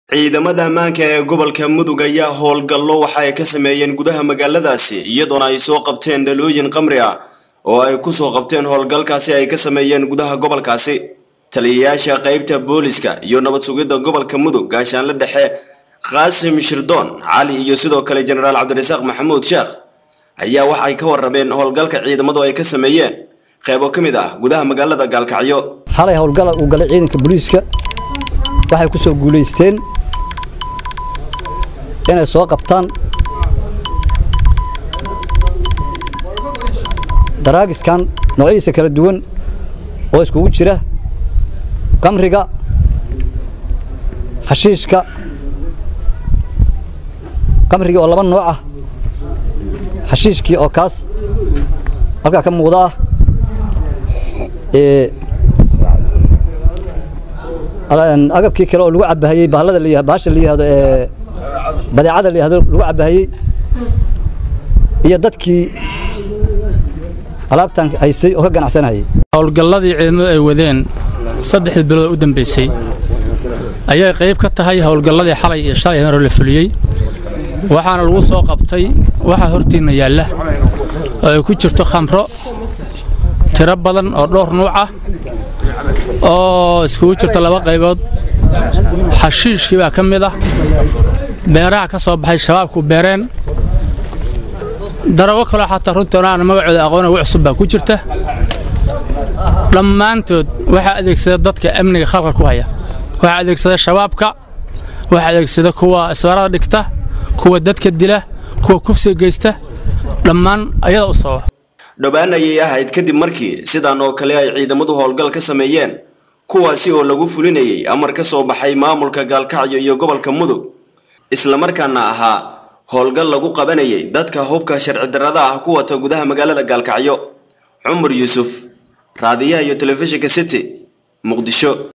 ciidamada ammaanka ee gobolka mudug ayaa howlgallo waxa ay ka sameeyeen gudaha magaaladaasi iyadoona ay soo qabteen dhalooyin qamri ah oo ay ku soo qabteen howlgalkaasi ay ka sameeyeen gudaha gobolkaasi taliyayaasha qaybta booliska iyo nabad sugidda gobolka mudug gaashaanle dhexe qaasim shirdoon cali iyo sidoo kale jenaraal cabdirasaaq maxamuud sheekh ayaa waxay ka warrameen howlgalka ciidamadu ay ka sameeyeen qeybo ka mid ah gudaha magaalada gaalkacyo xalay howlgala uu galay ciidanka booliiska waxay ku soo guulaysteen inay soo qabtaan daraagiskan noocyadiisa kala duwan oo iskugu jira qamriga xashiishka qamrigii oo laba nooc ah xashiishkii oo kaas halkaa ka muuqda ah agabkii kale oo lagu cabahayey bahalada la bahasha la yihahdo ee badeecada la yihahdo lagu cabahayey iyo dadkii alaabtan haystay oo ka ganacsanayay howlgalladii ciidamadu ay wadeen saddexdii bilood u dambaysay ayay qayb ka tahay howlgalladii xalay iyo shalay hore la fuliyey waxaana lagu soo qabtay waxaa hortiinna yaalla oo ay ku jirto khamro tiro badan oo dhowr nuuc ah oo iskugu jirta laba qaybood xashiishkii baa ka mid ah beeraha ka soo baxay shabaabku beereen darago kaloo xataa runtoona aan magacooda aqoona ugu cusub baa ku jirta dhammaantood waxaa adeegsada dadka amniga khalqal ku haya waxaa adeegsada shabaabka waxaa adeegsada kuwa isbaarada dhigta kuwa dadka dila kuwa kufsiga geysta dhammaan ayada u sababa dhowaan ayay ahayd kadib markii sidan oo kale ay ciidamadu howlgal ka sameeyeen kuwaasi oo lagu fulinayay amar ka soo baxay maamulka gaalkacyo iyo gobolka mudug islamarkaana ahaa howlgal lagu qabanayay dadka hubka sharci darrada ah ku wata gudaha magaalada gaalkacyo cumar yuusuf raadiyaha iyo telefishinka city muqdisho